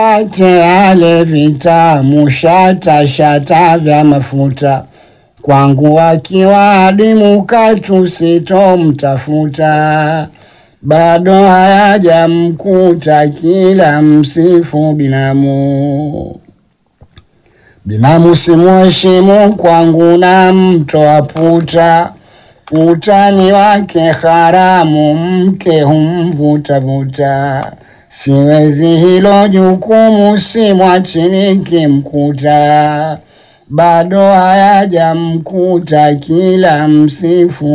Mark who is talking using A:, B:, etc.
A: ate yale vitamu shata shata vya mafuta kwangu akiwa adimu katu sitomtafuta bado hayajamkuta kila msifu binamu binamu simuheshimu kwangu na mtoa puta utani wake haramu mke humvutavuta siwezi hilo jukumu simwachini kimkuta bado hayajamkuta kila msifu